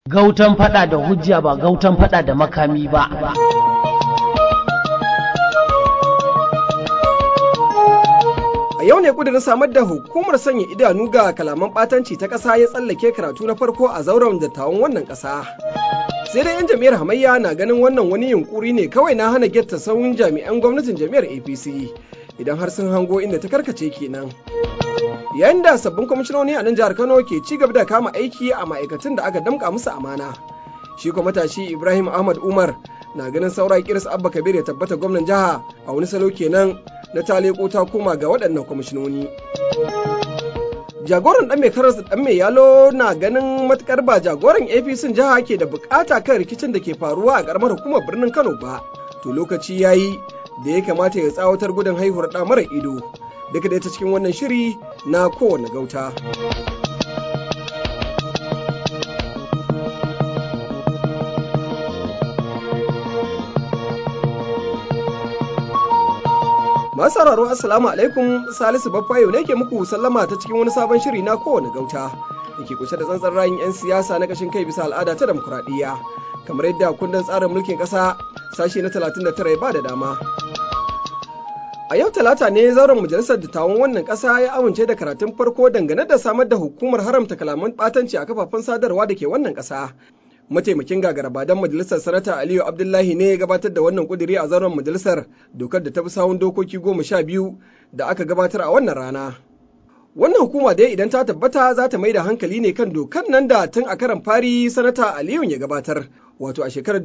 Gautan fada da hujja ba gautan fada da makami ba. A yau ne kudirin samar da hukumar sanya idanu ga kalaman ɓatanci ta ƙasa ya tsallake karatu na farko a zauren dattawan wannan ƙasa. Sai dai 'yan jam'iyyar hamayya na ganin wannan wani yunkuri ne kawai na hana getta sauyin jami'an gwamnatin jam'iyyar APC idan har sun hango inda ta karkace kenan. Yayin da sabbin kwamishinoni a nan jihar Kano ke ci gaba da kama aiki a ma'aikatan da aka damƙa musu amana. Shi kuma matashi Ibrahim Ahmad Umar na ganin saura kiris Abba Kabir ya tabbata gwamnan jiha a wani salo kenan na ta leko ta koma ga waɗannan kwamishinoni. Jagoran ɗan mai karas ɗan mai yalo na ganin matukar ba jagoran APC jiha ke da bukata kan rikicin da ke faruwa a ƙaramar hukumar birnin Kano ba. To lokaci ya yi da ya kamata ya tsawatar gudun haihuwar ɗa mara ido. Duka da ta cikin wannan shiri na kowane gauta. Masu sauraro Assalamu alaikum Salisu Baffayo ne ke muku sallama ta cikin wani sabon shiri na kowane gauta da ke kunshe da tsantsan rayun 'yan siyasa na kashin kai bisa al'ada ta demokuraɗiyya kamar yadda kundin tsarin mulkin ƙasa sashe na 39 ya ba da dama. A yau talata ne zauren majalisar dattawan wannan ƙasa ya amince da karatun farko dangane da samar da hukumar haramta kalaman ɓatanci a kafafen sadarwa da ke wannan ƙasa. mataimakin gagarabadan majalisar sanata aliyu abdullahi ne ya gabatar da wannan kuduri a zauren majalisar dokar da ta fi sawun dokoki goma sha biyu da aka gabatar a wannan rana wannan hukuma dai idan ta tabbata za ta mai da hankali ne kan dokar nan da tun a karan fari sanata aliyu ya gabatar wato a shekarar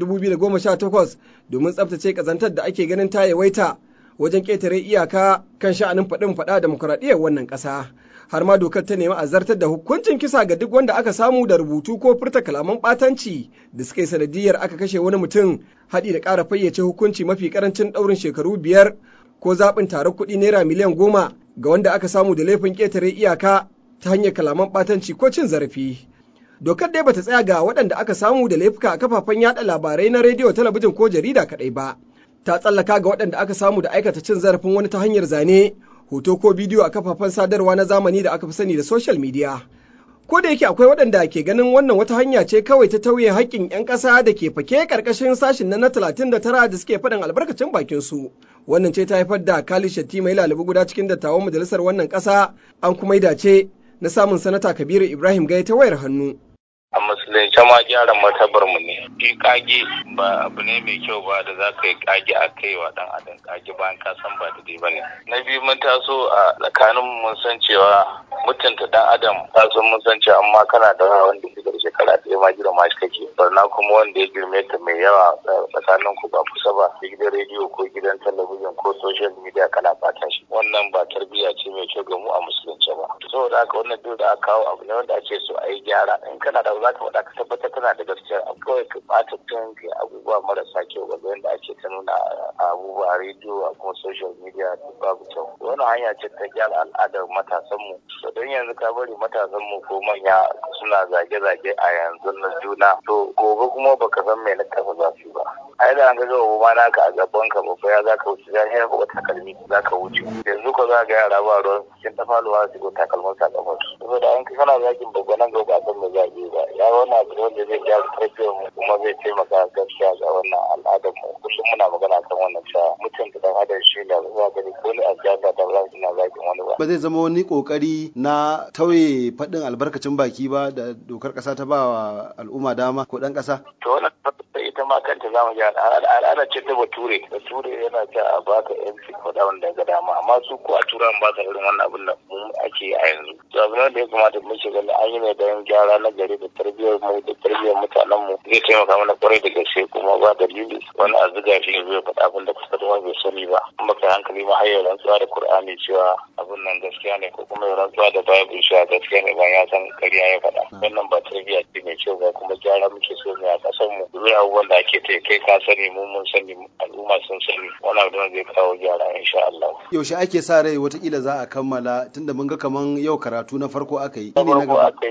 2018 domin tsabtace kazantar da ake ganin ta yawaita wajen ƙetare iyaka kan sha'anin faɗin faɗa demokuraɗiyyar wannan ƙasa. har ma dokar ta nemi a zartar da hukuncin kisa ga duk wanda aka samu da rubutu ko furta kalaman ɓatanci da suka yi sanadiyar aka kashe wani mutum haɗi da ƙara fayyace hukunci mafi ƙarancin ɗaurin shekaru biyar ko zaɓin taron kuɗi naira miliyan goma ga wanda aka samu da laifin ƙetare iyaka ta hanyar kalaman ɓatanci ko cin zarafi. Dokar dai bata tsaya ga waɗanda aka samu da laifuka a kafafen yaɗa labarai na rediyo talabijin ko jarida kaɗai ba. Ta tsallaka ga waɗanda aka samu da aikata cin zarafin wani ta hanyar zane hoto ko bidiyo a kafafen sadarwa na zamani da aka fi sani da social media. Ko da yake akwai waɗanda ke ganin wannan wata hanya ce kawai ta tauye haƙƙin 'yan ƙasa da ke fake ƙarƙashin sashin na talatin da tara da suke faɗin albarkacin bakin su. Wannan ce ta haifar da Kali Shatti mai lalibu guda cikin dattawan majalisar wannan ƙasa an kuma yi dace na samun sanata Kabiru Ibrahim Gai ta wayar hannu. a musulunce ma gyara martabar mu ne shi kage ba abu ne mai kyau ba da za ka yi kage a kai wa dan adam kage bayan ka san ba daidai ba ne na biyu mun taso a tsakanin mun san cewa mutunta dan adam ta san mun san cewa amma kana da wanda ke da shekara ɗaya ma girma shi kake barna kuma wanda ya girme ta mai yawa tsakanin ku ba kusa ba gidan rediyo ko gidan talabijin ko social media kana bata shi wannan ba tarbiyya ce mai kyau ga mu a musulunce ba saboda haka wannan duk da aka kawo abu ne wanda ake so a yi gyara in kana da za ka faɗa ka tabbatar tana da gaskiya kawai ka ɓata tun abubuwa marasa kyau ga yadda ake ta nuna abubuwa a rediyo a kuma social media duk babu kyau wannan hanya ce ta gyara al'adar matasanmu don yanzu ka bari matasanmu ko manya suna zage-zage a yanzu na juna to gobe kuma baka san mai na kafa za su ba ai da an ga gawa ma naka a gaban ka babba ya za ka wuce ya yi ba takalmi za ka wuce yanzu ko za ga yara ba ruwan cikin tafaluwa su ko takalmin sa kafar saboda an ka kana zagin babba nan gaba san mai zage ba ya wannan abu ne wanda zai gyara tarbiyyar mu kuma zai taimaka gaskiya ga wannan al'adar mu kullum muna magana kan wannan cewa mutunta dan adam shi ne za gani ko ni a siyasa da ba ina zagin wani ba ba zai zama wani kokari na tauye faɗin albarkacin baki ba da dokar ƙasa ta ba wa al'umma dama ko ɗan ƙasa to wannan ita ma kanta za mu gyara al'ada ce ta bature bature yana ta a baka yanci faɗa wanda ga dama amma su ko a turan ba sa irin wannan abin da mu ake a yanzu to abin da ya kamata mu shiga an yi ne don gyara na gari da tarbiyyar mu da tarbiyyar mutanen mu zai taimaka mana kwarai da gaske kuma ba dalili wani a zuga shi ya zai faɗa abin da kusa da bai sani ba in baka hankali ma har rantsuwa da Kur'ani cewa abin nan gaskiya ne ko kuma rantsuwa da Bible cewa gaskiya ne ba ya san ƙarya ya faɗa wannan ba tarbiyya ce mai kyau ba kuma gyara muke so ne a ƙasar mu domin abubuwan da ake ta kai ka sani mu mun sani al'umma sun sani wannan abin zai kawo gyara insha Allah yaushe ake sa rai watakila za a kammala tunda mun ga kaman yau karatu na farko aka yi na farko aka yi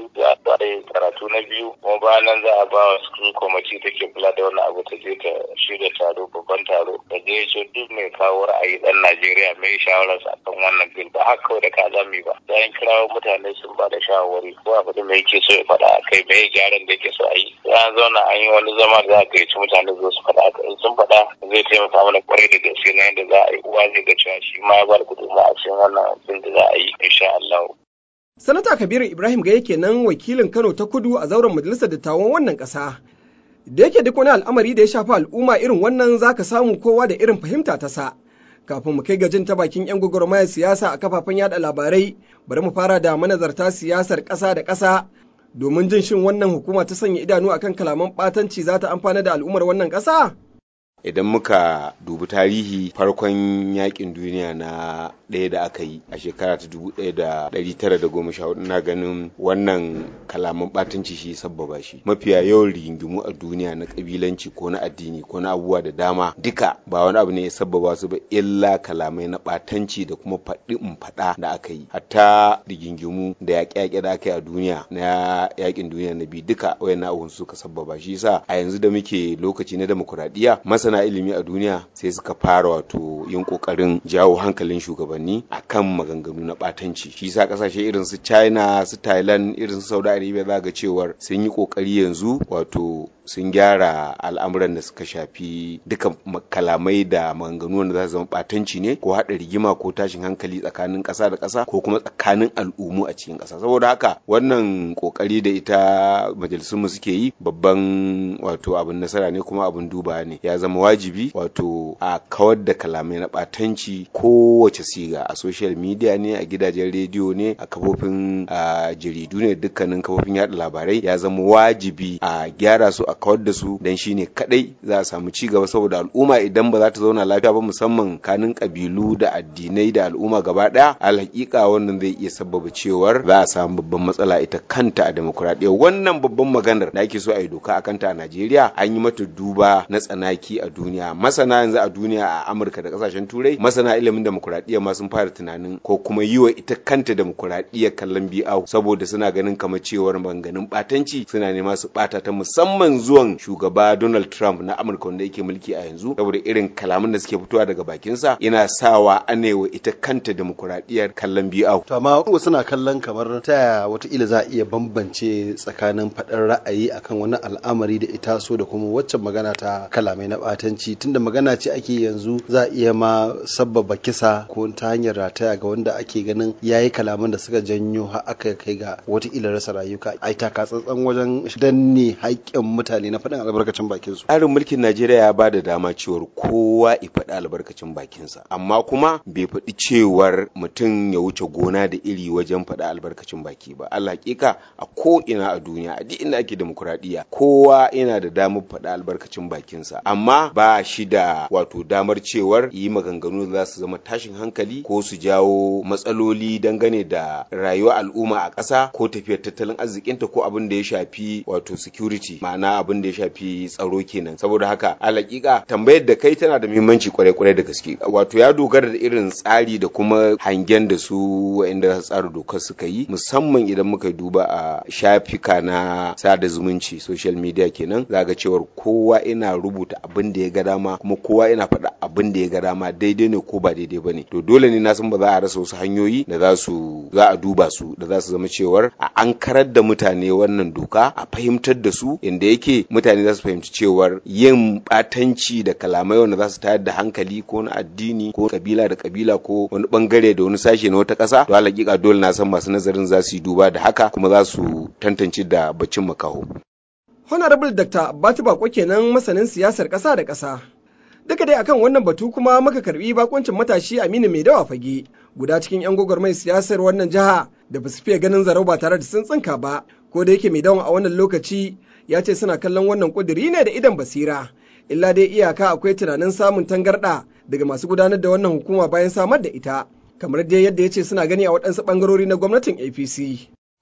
kwarai karatu na biyu kuma bayan nan za a ba wa school committee take kula da wannan abu ta je ta shirya taro babban taro da je ce duk mai kawo ra'ayi dan Najeriya mai shawararsa akan wannan bil ba haka kawai da ka zami ba bayan kirawo mutane sun ba da shawarwari ko abu da mai yake so ya faɗa a kai mai gyaran da yake so a yi sai an zauna an yi wani zama da za a gayyaci mutane zo su faɗa haka in sun faɗa zai taimaka mana kwarai da gaske na yadda za a yi uwa zai ga cewa shi ma ya ba da gudunmawa a cikin wannan abin da za a yi insha Allah. Sanata Kabiru Ibrahim Gaye kenan wakilin Kano ta Kudu a zauren majalisar dattawan wannan ƙasa. Da yake duk wani al'amari da ya shafi al'umma irin wannan za ka samu kowa da irin fahimta ta sa. Kafin mu kai ga jin ta bakin 'yan gwagwarmayar siyasa a kafafen yada labarai, bari mu fara da manazarta siyasar ƙasa da ƙasa domin jin shin wannan hukuma ta sanya idanu akan kalaman ɓatanci za ta amfana da al'ummar wannan ƙasa? idan muka dubi tarihi farkon yakin duniya na ɗaya da aka yi a shekara ta dubu ɗaya da ɗari tara da goma sha hudu na ganin wannan kalaman ɓatanci shi sabbaba shi mafiya yawan rigingimu a duniya na ƙabilanci ko na addini ko na abubuwa da dama duka ba wani abu ne ya sabbaba su ba illa kalamai na ɓatanci da kuma faɗi in faɗa da aka yi hatta rigingimu da yaƙe-yaƙe da aka yi a duniya na yakin duniya na biyu duka wayan abubuwan suka sabbaba shi yasa a yanzu da muke lokaci na demokuraɗiyya masana ilimi a duniya sai suka fara wato yin kokarin jawo hankalin shugabanni akan maganganu na batanci shi sa kasashe irin su china su thailand irin su saudi arabia za ga cewar sun yi kokari yanzu wato sun gyara al'amuran da suka shafi duka kalamai da maganganu wanda za su zama batanci ne ko haɗa rigima ko tashin hankali tsakanin ƙasa da ƙasa ko kuma tsakanin al'ummu a cikin ƙasa saboda haka wannan kokari da ita majalisunmu suke yi babban wato abin nasara ne kuma abin duba ne ya zama wajibi wato a kawar da kalamai na batanci kowace siga a social media ne a gidajen rediyo ne a kafofin jaridu ne dukkanin kafofin yada labarai ya zama wajibi a gyara su a kawar da su dan shine kadai za a samu ci gaba saboda al'umma idan ba za ta zauna lafiya ba musamman kanin kabilu da addinai da al'umma gaba daya alhaƙiƙa wannan zai iya sabbaba cewar za a samu babban matsala ita kanta a demokuraɗiyya wannan babban maganar da ake so a yi doka a kanta a Najeriya an yi mata duba na tsanaki a duniya masana yanzu a duniya a Amurka da kasashen turai masana ilimin demokuraɗiyya ma sun fara tunanin ko kuma yi wa ita kanta demokuraɗiyya kallon bi'au saboda suna ganin kamar cewar maganganun batanci suna nema su bata ta musamman zuwan shugaba Donald Trump na Amurka wanda yake mulki a yanzu saboda irin kalaman da suke fitowa daga bakinsa yana sawa anewa ita kanta demokuraɗiyyar kallon bi'au. To amma wasu na kallon kamar ta yaya wataƙila za a iya bambance tsakanin faɗar ra'ayi akan wani al'amari da ita so da kuma waccan magana ta kalamai na ɓatanci tunda magana ce ake yanzu za a iya ma sabbaba kisa ko ta hanyar rataya ga wanda ake ganin yayi kalaman da suka janyo har aka kai ga wataƙila rasa rayuka ai taka tsantsan wajen danne haƙƙin mutane na faɗin albarkacin bakin su. Tsarin mulkin Najeriya ya ba da dama cewar kowa ya faɗi albarkacin bakinsa amma kuma bai faɗi cewar mutum ya wuce gona da iri wajen faɗi albarkacin baki ba. Allah hakika a ko ina a duniya a duk inda ake demokuraɗiyya kowa yana da damar faɗi albarkacin bakinsa amma ba shi da wato damar cewar yi maganganu da za su zama tashin hankali ko su jawo matsaloli dangane da rayuwar al'umma a ƙasa ko tafiyar tattalin arzikinta ko abin da ya shafi wato security ma'ana abin da ya shafi tsaro kenan saboda haka alaƙiƙa tambayar da kai tana da muhimmanci kwarai kwarai da gaske wato ya dogara da irin tsari da kuma hangen da su wa'inda za su tsara dokar suka yi musamman idan muka duba a shafika na sada zumunci social media kenan za ga cewar kowa ina rubuta abin da ya ga dama kuma kowa ina faɗa abin da ya ga dama daidai ne ko ba daidai ba ne to dole ne na san ba za a rasa wasu hanyoyi da za su za a duba su da za su zama cewar a ankarar da mutane wannan doka a fahimtar da su inda yake mutane za su fahimci cewar yin batanci da kalamai wanda za su tayar da hankali ko na addini ko kabila da kabila ko wani bangare da wani sashe na wata ƙasa to alaƙiƙa dole na san masu nazarin za su yi duba da haka kuma za su tantance da bacin makaho. Honorable Dr. Batu Bako kenan masanin siyasar ƙasa da ƙasa. Duka dai akan wannan batu kuma muka karbi bakoncin matashi Aminu Mai Dawa Fage, guda cikin 'yan gwagwarmai siyasar wannan jiha da ba su fiye ganin zarau ba tare da sun tsinka ba, ko da yake Mai Dawan a wannan lokaci ya ce suna kallon wannan ƙuduri ne da idan basira. Illa dai iyaka akwai tunanin samun tangarɗa daga masu gudanar da wannan hukuma bayan samar da ita, kamar dai yadda ya ce suna gani a waɗansu ɓangarori na gwamnatin APC.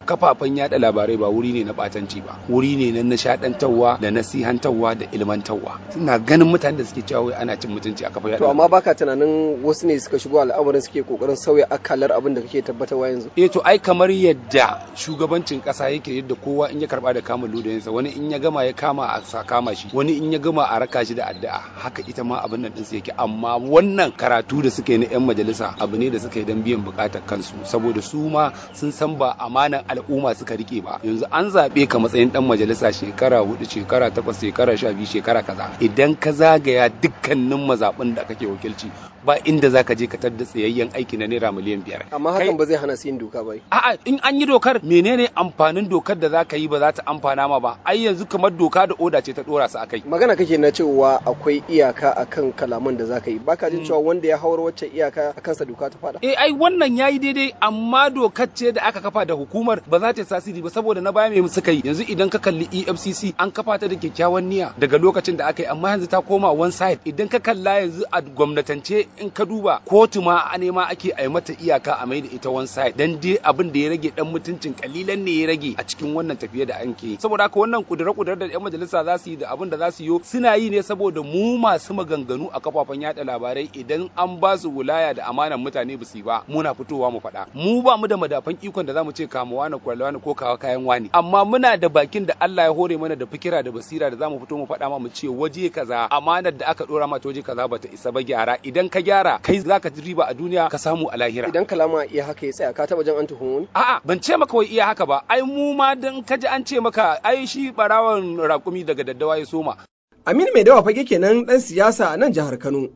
kafafen yada labarai ba wuri ne na batanci ba wuri ne na nishadantarwa da nasihantarwa da ilmantarwa suna ganin mutane da suke cewa wai ana cin mutunci a kafa to amma baka tunanin wasu ne suka shigo al'amarin suke kokarin sauya akalar abin da kake tabbatarwa yanzu eh to ai kamar yadda shugabancin kasa yake yadda kowa in ya karba da kamun ludayinsa wani in ya gama ya kama a sa kama shi wani in ya gama a raka shi da addu'a haka ita ma abin nan ɗinsu yake amma wannan karatu da suka yi na 'yan majalisa abu ne da suka yi don biyan bukatar kansu saboda su ma sun san ba amanan al'umma suka rike ba yanzu an zaɓe ka matsayin ɗan majalisa shekara hudu shekara takwas shekara sha biyu shekara kaza idan ka zagaya dukkanin mazaɓin da kake wakilci ba inda zaka je ka tadda tsayayyen aiki na naira miliyan biyar amma hakan ba zai hana su yin doka ba a'a in an yi dokar menene amfanin dokar da zaka yi ba za ta amfana ma ba ai yanzu kamar doka da oda ce ta dora su akai magana kake na cewa akwai iyaka akan kalaman da zaka yi baka jin cewa wanda ya hawar wacce iyaka akan sa doka ta fada eh ai wannan yayi daidai amma dokar ce da aka kafa da hukumar ba za ta tasiri ba saboda na baya mai suka yi yanzu idan ka kalli EFCC an kafa ta da kyakkyawan niyya daga lokacin da aka yi amma yanzu ta koma one side idan ka kalla yanzu a gwamnatance in ka duba kotu ma a nema ake a mata iyaka a mai da ita one side dan dai abin da ya rage dan mutuncin kalilan ne ya rage a cikin wannan tafiye da an ke saboda haka wannan kudure-kudure da yan majalisa za su yi da abin da za su yi suna yi ne saboda mu masu maganganu a kafafen yada labarai idan an ba su wilaya da amanan mutane ba su ba muna fitowa mu faɗa mu ba mu da madafan ikon da zamu ce kama wani kwallo wani ko kawa kayan wani amma muna da bakin da Allah ya hore mana da fikira da basira da zamu fito mu faɗa ma mu ce waje kaza amanar da aka dora mata waje kaza bata isa ba gyara idan ka gyara kai zaka ji riba a duniya ka samu a lahira idan kalama iya haka ya tsaya ka taba jan an tuhumu a'a ban ce maka wai iya haka ba ai mu ma dan kaji an ce maka ai shi barawan rakumi daga daddawa ya soma Aminu mai dawa fage kenan dan siyasa a nan jihar Kano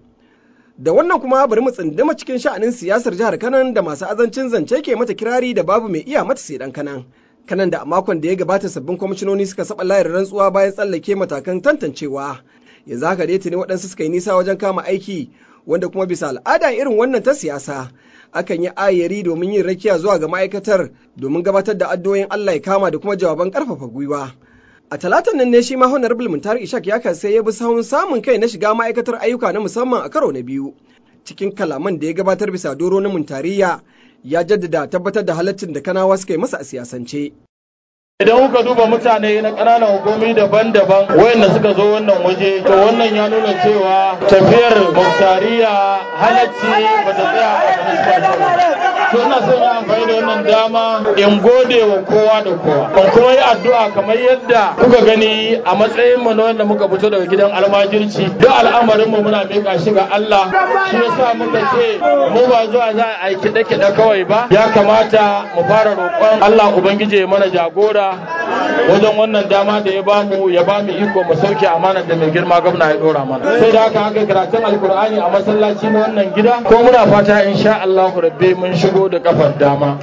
da wannan kuma bari mu tsinduma cikin sha'anin siyasar jihar Kano da masu azancin zance ke mata kirari da babu mai iya mata sai dan kanan kanan da a makon da ya gabata sabbin kwamishinoni suka saba layar rantsuwa bayan tsallake matakan tantancewa ya zaka dai tuni waɗansu suka yi nisa wajen kama aiki wanda kuma bisa al'ada irin wannan ta siyasa akan yi ayari domin yin rakiya zuwa ga ma'aikatar domin gabatar da addu'o'in Allah ya kama da kuma jawaban karfafa gwiwa. A talatan nan ne shi ma Honorable Muntar Ishak ya sai ya bi sahun samun kai na shiga ma'aikatar ayyuka na musamman a karo na biyu. Cikin kalaman da ya gabatar bisa doro na Muntariya ya jaddada tabbatar da halaccin da kanawa suka yi masa a siyasance. Idan kuka duba mutane na ƙananan hukumi daban-daban wayanda suka zo wannan waje, to wannan ya nuna cewa tafiyar Muktariya halacci ba ta tsaya a municipal To ina son yi amfani da wannan dama in gode wa kowa da kowa. Ban kuma yi addu'a kamar yadda kuka gani a matsayin mu na wanda muka fito daga gidan almajirci. Duk al'amarin mu muna miƙa shi ga Allah. Shi yasa muka ce mu ba zuwa za a yi kiɗe-kiɗe kawai ba. Ya kamata mu fara roƙon Allah Ubangiji ya mana jagora wajen wannan dama da ya bamu ya bamu iko mu sauke amanar da mai girma gwamna ya dora mana sai da haka aka karatun alkur'ani a masallaci na wannan gida ko muna fata insha Allah rabbi mun shigo da kafar dama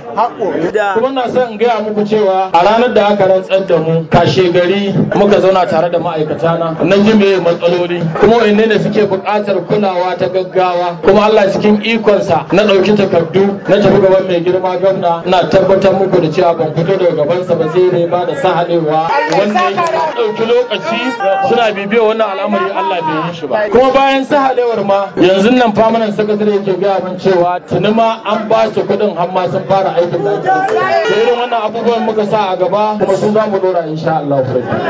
kuma na son in gaya muku cewa a ranar da aka rantsar da mu kashe gari muka zauna tare da ma'aikata na na ji me matsaloli kuma wanne ne suke buƙatar kulawa ta gaggawa kuma Allah cikin ikonsa na ɗauki takardu na tafi gaban mai girma gwamna na tabbatar muku da cewa ban fito daga gabansa ba sai dai ba da sahalewa wanda ya ɗauki lokaci suna bibiyar wannan al'amari Allah bai yi shi ba kuma bayan sahalewar ma yanzu nan famanan sakatare yake gaya min cewa tuni ma an ba su kuɗin har ma sun fara aikin da ake da irin wannan abubuwan muka sa a gaba kuma sun za mu dora insha Allah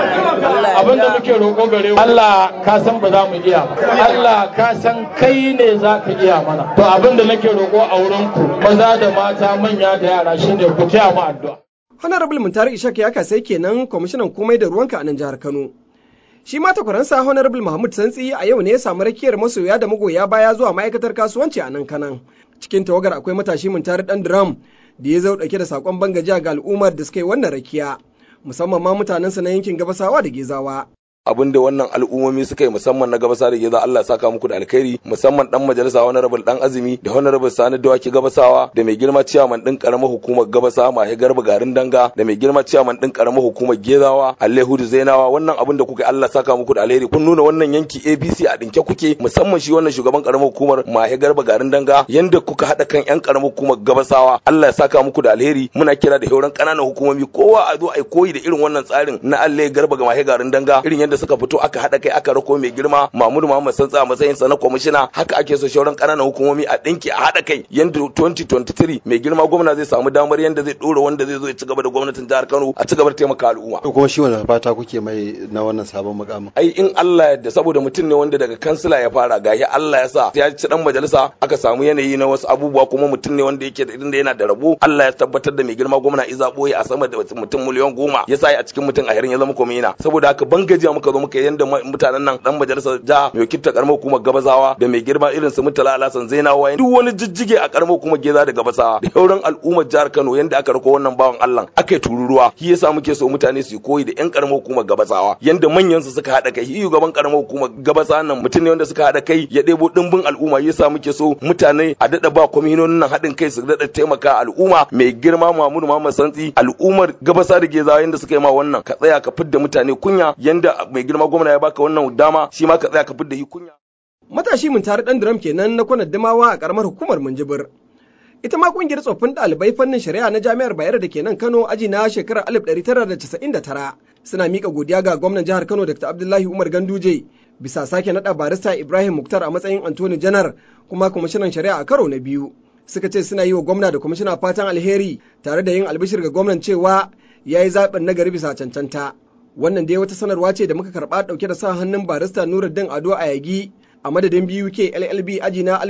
abin da muke roƙo gare Allah ka san ba za mu iya ba Allah ka san kai ne za ka iya mana to abin da nake roƙo a wurinku maza da mata manya da yara shine ku taya mu addu'a Honorable Muntari Ishak ya kasai kenan kwamishinan komai da ruwanka a nan jihar Kano. Shi ma takwaransa Honorable Mahmud Santsi a yau ne ya samu rakiyar masoya da magoya baya zuwa ma'aikatar kasuwanci a nan kanan. Cikin tawagar akwai matashi Muntari Dan Drum da ya zo dauke da sakon bangajiya ga al'ummar da suka yi wannan rakiya. Musamman ma mutanensa na yankin Gabasawa da Gezawa. abin da wannan al'ummomi suka yi musamman na gabasa da geza Allah saka muku da alkhairi musamman dan majalisa honorable dan azumi da honorable sani dawaki gabasawa da mai girma ciyaman din karamar hukumar gabasa mahi garba garin danga da mai girma ciyaman din karamar hukumar gezawa Alhudu zainawa wannan abin da kuka yi Allah saka muku da alheri kun nuna wannan yanki ABC a dinke kuke musamman shi wannan shugaban karamar hukumar mahi garba garin danga yanda kuka hada kan yan karamar hukumar gabasawa Allah ya saka muku da alheri muna kira da hauran kananan hukumomi kowa a zo ai koyi da irin wannan tsarin na Allah garba ga mahi garin danga irin yadda suka fito aka haɗa kai aka rako mai girma Mahmud Muhammad Santsa a matsayin sa na kwamishina haka ake so shauran ƙananan hukumomi a ɗinki a haɗa kai yanda 2023 mai girma gwamna zai samu damar yanda zai ɗora wanda zai zo ya ci gaba da gwamnatin jihar Kano a ci gaba da taimaka al'umma. To kuma shi wani fata kuke mai na wannan sabon mukamin. Ai in Allah yadda saboda mutum ne wanda daga kansila ya fara gashi Allah ya sa ya ci dan majalisa aka samu yanayi na wasu abubuwa kuma mutum ne wanda yake da yana da rabo Allah ya tabbatar da mai girma gwamna iza boye a sama da mutum miliyan goma ya sa a cikin mutum a yarin ya zama komina saboda haka ban gajiya muka zo muka yanda mutanen nan dan majalisar jiha mai wakilta karamar hukumar gabasawa da mai girma irin su mutala alasan zainawa duk wani jijjige a karamar hukumar geza da gabasawa da sauran al'ummar jihar Kano yanda aka rako wannan bawan Allah aka yi tururuwa shi yasa muke so mutane su koyi da yan karamar hukumar gabasawa yanda manyan su suka hada kai shi gaban karamar hukumar gabasawa nan mutum ne wanda suka hada kai ya ɗebo dimbin al'umma yasa muke so mutane a dada ba kwaminonin nan haɗin kai su dada taimaka al'umma mai girma Mahmud Muhammad Santsi al'ummar gabasa da gezawa yanda suka yi ma wannan ka tsaya ka fidda mutane kunya yanda mai girma gwamna ya baka wannan dama shi ma ka tsaya ka fidda shi kunya matashi mun tare dan drum kenan na kwanar damawa a karamar hukumar Minjibir ita ma kungiyar tsoffin ɗalibai fannin shari'a na jami'ar Bayero da ke nan Kano aji na shekarar 1999 suna mika godiya ga gwamnan jihar Kano Dr. Abdullahi Umar Ganduje bisa sake naɗa barista Ibrahim Muktar a matsayin Antoni Janar kuma kwamishinan shari'a a karo na biyu. Suka ce suna yi wa gwamna da kwamishina fatan alheri tare da yin albishir ga gwamnan cewa ya yi zaɓin nagari bisa cancanta. Wannan dai wata sanarwa ce da muka karɓa ɗauke da sa hannun barista Nuruddin Ado a yagi a madadin biyu ke LLB aji na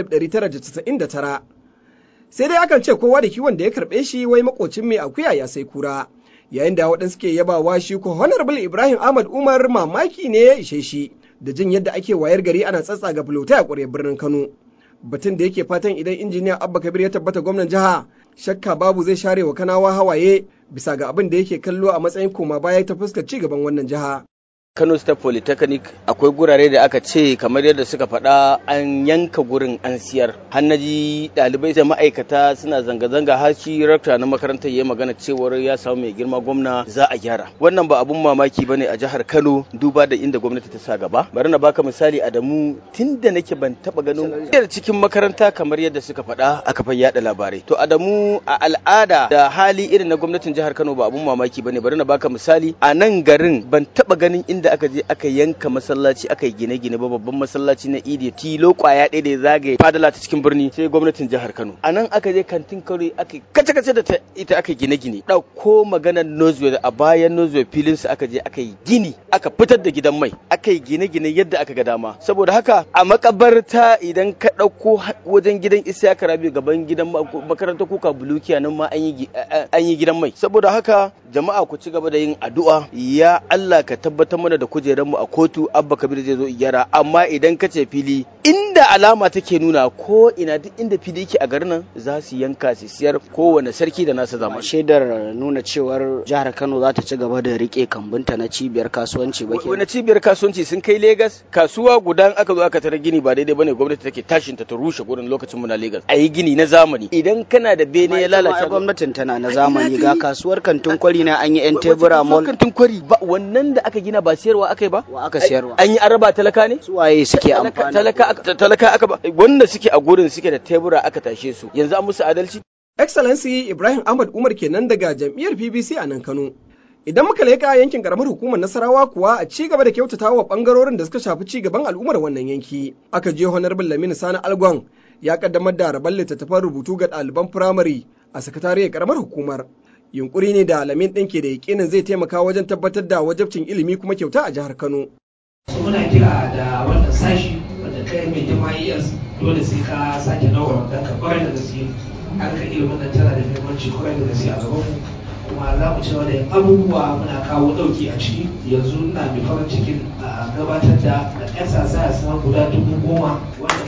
1999. Sai dai akan ce kowa da kiwon da ya karɓe shi wai makocin mai akuya ya sai kura. Yayin da waɗansu ke yabawa shi ko Honorable Ibrahim Ahmad Umar mamaki ne ya ishe shi. da jin yadda ake wayar gari ana tsatsa ga bulota a ƙwarya birnin Kano. Batun da yake fatan idan injiniya Abba Kabir ya tabbata gwamnan jiha shakka babu zai share wa kanawa hawaye bisa ga abin da yake kallo a matsayin koma baya ta fuskar ci gaban wannan jiha. Kano State Polytechnic akwai gurare da aka ce kamar yadda suka faɗa an yanka gurin an siyar. Hannaji ɗalibai da ma'aikata suna zanga-zanga har shi rakta na makarantar ya magana cewar ya samu mai girma gwamna za a gyara. Wannan ba abun mamaki bane a jihar Kano duba da inda gwamnati ta sa gaba. Bari na baka misali Adamu tun da nake ban taba ganin cikin makaranta kamar yadda suka faɗa a kafar yada labarai. To Adamu a al'ada da hali irin na gwamnatin jihar Kano ba abun mamaki bane bari na baka misali a nan garin ban taba ganin inda da aka je aka yanka masallaci aka yi gine-gine ba babban masallaci na idi tilo kwaya ɗaya da ya zagaye fadala ta cikin birni sai gwamnatin jihar kano a nan aka je kantin kare aka kace-kace da ita aka gine-gine ɗauko maganar nozwell a bayan nozwell filin su aka je aka yi gini aka fitar da gidan mai aka yi gine-gine yadda aka ga dama saboda haka a makabarta idan ka ɗauko wajen gidan isa rabi gaban gidan makarantar kuka bulukiya nan ma an yi gidan mai saboda haka jama'a ku ci gaba da yin addu'a ya Allah ka tabbatar mana da kujeranmu a kotu abba kabir zai zo gyara amma idan ka ce fili inda alama take nuna ko ina duk inda fili yake a garin nan za su yanka su siyar kowane sarki da nasa zama shaidar nuna cewar jihar Kano za ta ci gaba da rike kambunta na cibiyar kasuwanci ba wani cibiyar kasuwanci sun kai Legas kasuwa guda aka zo aka tara gini ba daidai bane gwamnati take tashin ta ta rushe gurin lokacin mu na Legas a yi gini na zamani idan kana da bene ya lalace gwamnatin tana na zamani ga kasuwar kantin kwari na an yi yan tebura mall kantin kwari ba wannan da aka gina ba siyarwa aka yi ba wa aka siyarwa an yi araba talaka ne su waye suke amfani talaka talaka aka ba wanda suke a gurin suke da tebura aka tashe su yanzu an musu adalci Excellency Ibrahim Ahmad Umar kenan daga jam'iyyar PBC a nan Kano. Idan muka leƙa yankin karamar hukumar Nasarawa kuwa a ci gaba da kyautata wa ɓangarorin da suka shafi ci gaban al'ummar wannan yanki. Aka je Honorable Lamini Sani Algon ya kaddamar da rabon littattafan rubutu ga ɗaliban firamare a sakatariyar karamar hukumar. Yunkuri ne da Lamin ɗin ke da yakinin zai taimaka wajen tabbatar da wajabcin ilimi kuma kyauta a jihar Kano. muna kira da wannan sashi wanda kai mai jama'iyyar dole sai ka sake nawa don ka kwarai da gaske harkar ilimin nan tana da muhimmanci kwarai da gaske a gaban mu kuma za mu ci gaba da yin abubuwa muna kawo ɗauki a ciki yanzu ina mai farin cikin gabatar da exercise na guda dubu goma wanda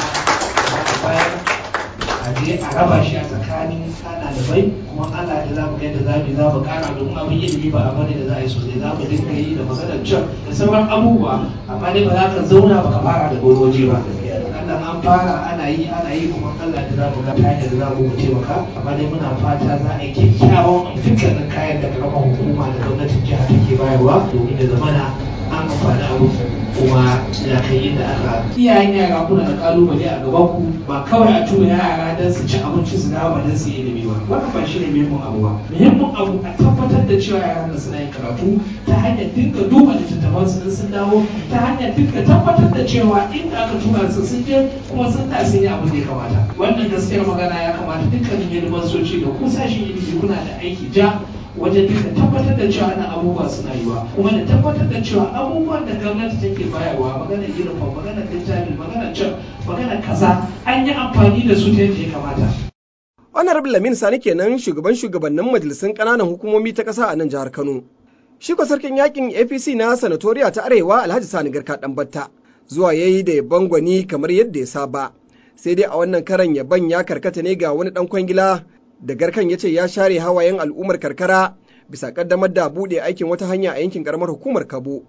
muka bayar a je a raba shi a tsakanin ɗalibai kuma Allah da za mu ga yadda za mu za mu ƙara domin abin ilimi ba abu ne da za a yi sosai za mu dinga yi da maganar can da sauran abubuwa amma dai ba za ka zauna ba ka fara da wani waje ba Allah an fara ana yi ana yi kuma Allah da za mu ga ta da za mu taimaka amma dai muna fata za a yi kyakkyawan dukkanin kayan da karamar hukuma da gwamnatin jiha take bayarwa domin da zamana an amfani abu kuma ya kai inda aka iyayen yara kuna da kalubale a gaban ku ba kawai a tura yara don su ci abinci su dawo ba don su yi ilimi ba wannan ba shi ne muhimmin abu ba muhimmin abu a tabbatar da cewa yaran da suna yin karatu ta hanyar dinga duba littattafan su in sun dawo ta hanyar dinga tabbatar da cewa inda aka tura su sun je kuma sun ta sun yi abin da ya kamata wannan gaskiyar magana ya kamata dukkanin yalimansoci da kusashen ilimi kuna da aiki ja wajen duka tabbatar da cewa ana abubuwa suna yiwa kuma da tabbatar da cewa abubuwan da gwamnati take bayarwa maganar uniform maganar littafi maganar can maganar kaza an yi amfani da su ta yadda ya kamata honorable lamin sani kenan shugaban shugabannin majalisun ƙananan hukumomi ta ƙasa a nan jihar kano shi ko sarkin yakin apc na sanatoriya ta arewa alhaji sani garka dan batta zuwa yayi da yabon gwani kamar yadda ya saba sai dai a wannan karan yaban ya karkata ne ga wani dan kwangila da garkan ya ce ya share hawayen al'ummar karkara bisa kaddamar da buɗe aikin wata hanya a yankin karamar hukumar kabo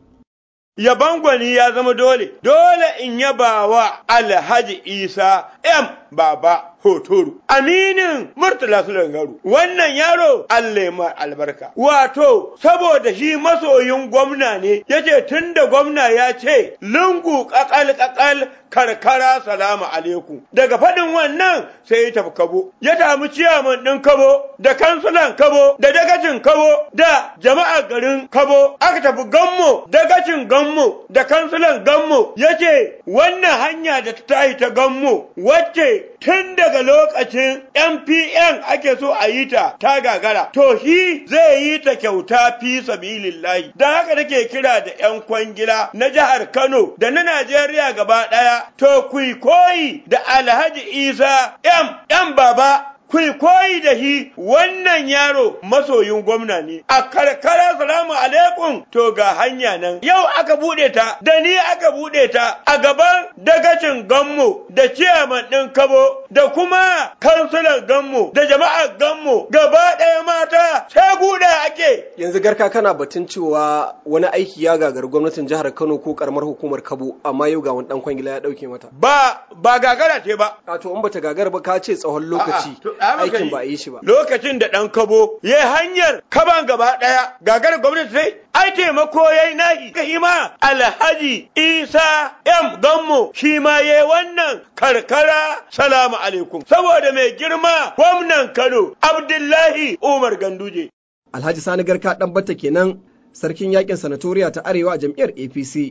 Yaban gwani ya zama dole, dole in yaba wa Alhaji Isa M. Baba Hotoro. Aminin Murtala Sulangaru. Wannan yaro Allah ma albarka. Wato, saboda shi masoyin gwamna ne, yace tun da gwamna ya ce, lungu kakal kakal karkara salamu alaikum. Daga faɗin wannan sai ya tafi kabo. Ya tafi ciyaman ɗin kabo, da kansulan kabo, da dagacin kabo, da jama'ar garin kabo. Aka tafi gammo, dagacin gammo, da kansulan gammo. Yace wannan hanya da ta tayi ta gammo, wacce tun daga lokacin MPN ake so a yi ta ta gagara. To shi zai yi ta kyauta fi sabilillahi. Don haka nake kira da 'yan kwangila na jihar Kano da na Najeriya gaba ɗaya. To ku koyi da Alhaji Isa M. M. Baba ku koyi da shi wannan yaro masoyin gwamna ne a karkara salamu alaikum to ga hanya nan yau aka bude ta da ni aka bude ta a gaban dagacin gammo da ciyaman ɗin kabo da kuma kansulan gammo da jama'ar gammo gaba ɗaya mata sai guda ake yanzu garka kana batun cewa wani aiki ya gagar gwamnatin jihar kano ko karamar hukumar kabo amma yau ga wani dan kwangila ya dauke mata ba ba gagara ce ba a to in bata gagara ba ka ce tsawon lokaci aikin ba a yi shi ba. Lokacin da ɗan kabo ya hanyar kaban gaba ɗaya gagar gwamnati sai ai taimako ya yi nahi ka ma alhaji isa m gammo shi ma ya wannan karkara salamu alaikum saboda mai girma gwamnan kano abdullahi umar ganduje. Alhaji Sani Garka ɗan batta kenan sarkin yakin sanatoriya ta arewa a jam'iyyar APC.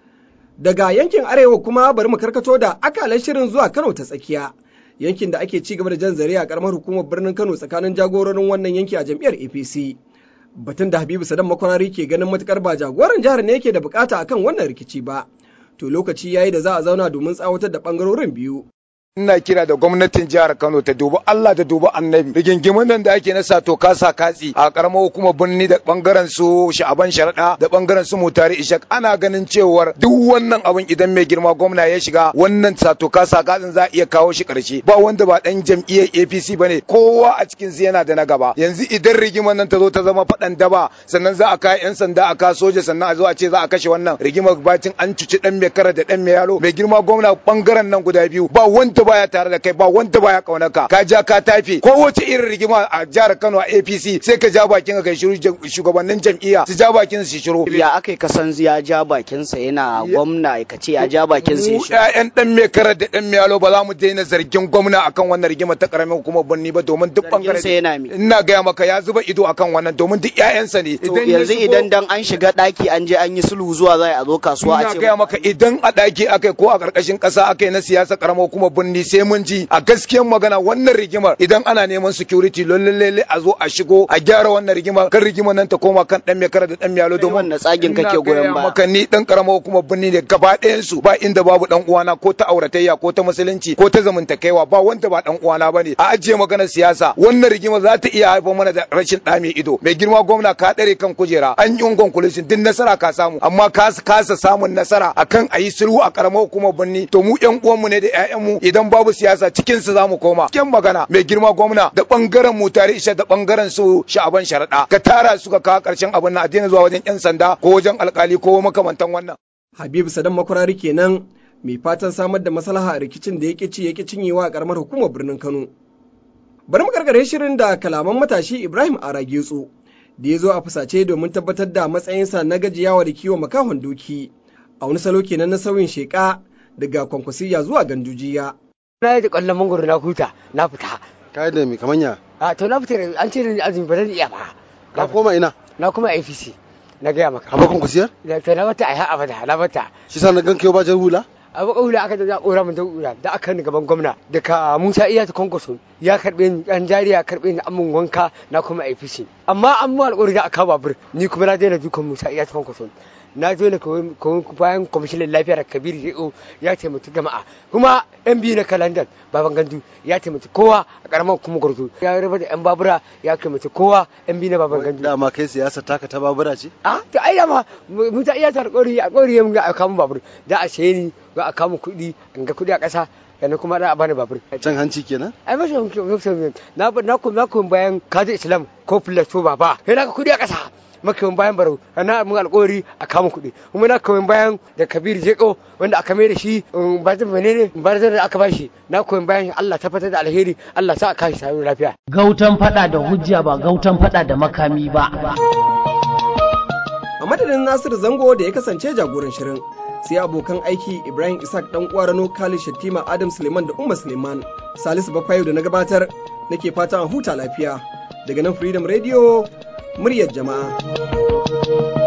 Daga yankin arewa kuma bari mu karkato da akalan shirin zuwa Kano ta tsakiya. yankin da ake ci gaba da jan zare a karamar hukumar birnin Kano tsakanin jagororin wannan yanki a jam'iyyar APC. Batun da Habibu Sadan Makwarari ke ganin matukar ba jagoran jihar ne yake da bukata akan wannan rikici ba. To lokaci yayi da za a zauna domin tsawatar da bangarorin biyu. ina kira da gwamnatin jihar Kano ta dubi Allah da dubi Annabi rigingimin nan da ake na sato kasa katsi a karamar hukumar birni da bangaren su Sha'aban Sharada da bangaren su Mutari Ishak ana ganin cewar duk wannan abin idan mai girma gwamna ya shiga wannan sato kasa katsin za a iya kawo shi karshe ba wanda ba dan jam'iyyar APC bane kowa a cikin su yana da na gaba yanzu idan rigimar nan ta zo ta zama fadan daba sannan za a kai yan sanda a ka soja sannan a zo a ce za a kashe wannan rigimar bacin an cuci dan mai kara da dan mai yalo mai girma gwamna bangaren nan guda biyu ba wanda baya tare da kai ba wanda baya kaunaka ka ja ka tafi kowace irin rigima a jihar Kano a APC sai ka ja bakin ka shiru shugabannin jam'iyya su ja bakin su shiru ya aka kasan ya ja bakin sa yana gwamna ka ce ya ja bakin sa mu ƴaƴan dan mai karar da dan mai yalo ba za mu daina zargin gwamna akan wannan rigima ta karamin hukumar birni ba domin duk bangare ina gaya maka ya zuba ido akan wannan domin duk ƴaƴansa ne yanzu idan dan an shiga daki an je an yi sulhu zuwa za a zo kasuwa a ce ina gaya maka idan a daki akai ko a karkashin kasa akai na siyasa karamar hukumar birni sai mun ji a gaskiyar magana wannan rigimar idan ana neman security lalle a zo a shigo a gyara wannan rigimar kan rigimar nan ta koma kan dan mai kara da dan miyalo domin wannan tsagin kake goyon ba maka ni dan karamar hukumar birni ne gaba ɗayan su ba inda babu dan uwana ko ta auratayya ko ta musulunci ko ta zamantakewa ba wanda ba dan uwana bane a ajiye maganar siyasa wannan rigimar za ta iya haifar mana da rashin ɗame ido mai girma gwamna ka ɗare kan kujera an yi conclusion din nasara ka samu amma ka kasa samun nasara akan a yi sulhu a karamar hukumar birni to mu ƴan uwanmu ne da ƴaƴanmu idan babu siyasa cikin su zamu koma cikin magana mai girma gwamna da bangaren mu tare isha da bangaren su sha'aban sharaɗa ka tara su ka kawo ƙarshen abin nan a daina zuwa wajen ƴan sanda ko wajen alkali ko makamantan wannan Habibu Sadan Makwarari kenan mai fatan samar da maslaha a rikicin da yake ci yake cinyewa a karamar hukumar birnin Kano. Bari mu karkare shirin da kalaman matashi Ibrahim Aragetso da ya zo a fusace domin tabbatar da matsayinsa na gajiyawa da kiwon makahon doki a wani salo kenan na sauyin sheƙa daga kwankwasiya zuwa gandujiya. Na yi da ƙwallon mangoro na huta na fita. Ka da mai kamanya? A to na fita an ce ni azumi ba zan iya ba. Ka koma ina? Na kuma APC. Na gaya maka. A bakon kusiyar? Da to na bata ai ha abada na bata. Shi sa na gan kai ba jar hula? a baka hula aka da ƙora mun da da aka ni gaban gwamna daga Musa Iya ta Konkoso ya karbe ni dan jari ya karbe ni amun wanka na kuma APC amma an mu alƙawari da aka babur ni kuma na daina dukan Musa Iya ta Konkoso na zo ne bayan kwamishinan lafiyar Kabir Yeo ya taimaki jama'a kuma yan biyu na kalandan baban gandu ya taimaki kowa a karamar kuma gurdu ya raba da yan babura ya taimaki kowa yan biyu na baban gandu dama kai siyasa taka ta babura ce a to ai dama Musa Iya ta alƙawari alƙawari mun ga aka mun babur da a saye ni za a kama kuɗi in ga kuɗi a ƙasa yanzu kuma da a bani babur. Can hanci kenan? Ai mashi na na na kuma bayan kaji Islam ko filato baba. Sai na ga kuɗi a ƙasa. Makamin bayan barau na mun alƙawari a kama kuɗi. Kuma na kuma bayan da Kabir Jeko wanda aka mai da shi ba ta menene ba da aka ba shi na kuma bayan Allah tabbatar da alheri Allah sa a kashi samu lafiya. Gautan faɗa da hujja ba gautan faɗa da makami ba. A madadin Nasiru Zango da ya kasance jagoran shirin. sai abokan aiki Ibrahim Isaac dan uwa Rano Khalid Shattima Adam Suleiman da Umma Suleiman Salisu Bafayo da na gabatar nake fatan a huta lafiya daga nan Freedom Radio muryar jama'a